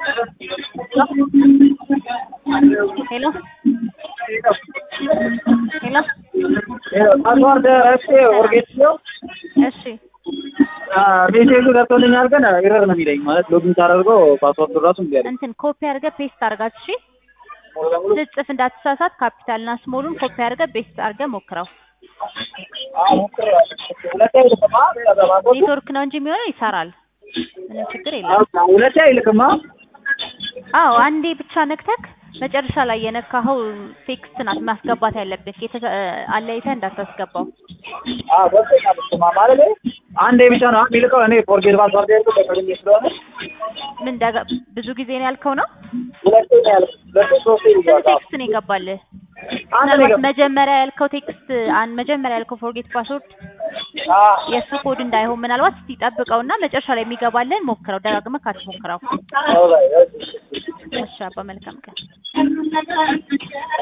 ሄሎ ሄሎ ፓስዋርድ ረስቼ ኦርጌት ሲው እሺ ሜሴጁ ገብቶልኛል፣ ግን ኤረር ነው የሚለኝ። ማለት ሎጊን ሳደርገው ፓስዋርዱ ራሱ እምቢ አለኝ። እንትን ኮፒ አድርገህ ፔስት አድርጋት። እሺ ሙሉ ለሙሉ ስትጽፍ እንዳትሳሳት ካፒታልና ስሞሉን ኮፒ አድርገህ ፔስት አድርገህ ሞክረው። ሁለቴ አይልክማ ፓስዋርዱ ኔትወርክ ነው እንጂ የሚሆነው ይሰራል። ምንም ችግር የለም። ሁለቴ አይልክማ። አዎ አንዴ ብቻ ነክተክ መጨረሻ ላይ የነካኸው ቴክስት ናት ማስገባት ያለብህ። የተ- አለይተህ እንዳታስገባው። አዎ ገብቶኛል። እሱማ ማለት አንዴ ብቻ ነው የሚልከው። እኔ ፎርጌት ፓስዋርድ ያልኩት በቀድሜ ስለሆነ ምን ደጋ ብዙ ጊዜ ነው ያልከው ነው? ሁለቴ ነው ያልኩት። ሁለቴ ሶስቴ ስንት ይዟል። ቴክስት ነው የገባልህ? አንድ ነው ምናልባት የገባው። መጀመሪያ ያልከው ቴክስት አን መጀመሪያ ያልከው ፎርጌት ፓስወርድ አዎ የእሱ ኮድ እንዳይሆን ምናልባት እስቲ ጠብቀውና መጨረሻ ላይ የሚገባልን ሞክረው። ደጋግመህ ካትሞክረው። አዎ፣ እሺ። እሺ አባ መልካም ቀን።